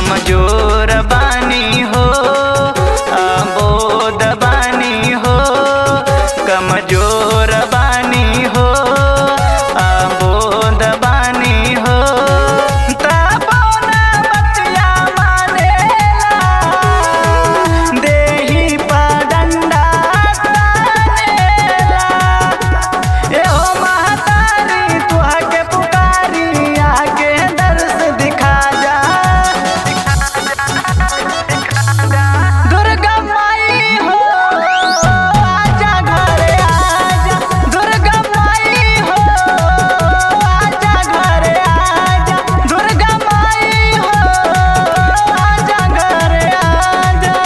कमजोर बानी हो अबोध बानी हो कमजोर बानी हो अबोध बानी हो तबो ना बतिया मानेला देही पा डंडा तानेला एहो महतारी तुहा के पुकारी आके दर्श दिखा जा दुर्गा माई हो आजा घरे आजा दुर्गा माई हो आजा घरे आजा दुर्गा माई हो आजा घरे आजा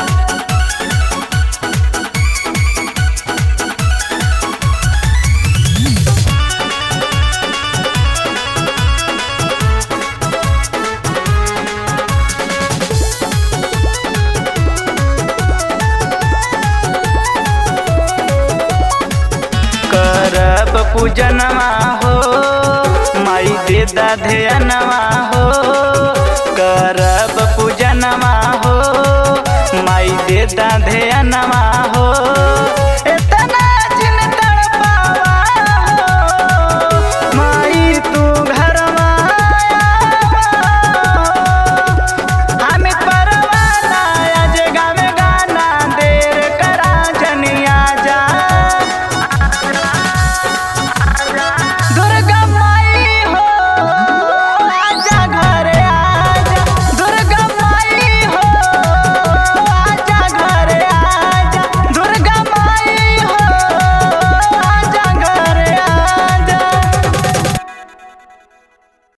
करब पूजनवा हो माई दे ध्यनवा हो करब पूजनवा हो माई दे ध्यनवा हो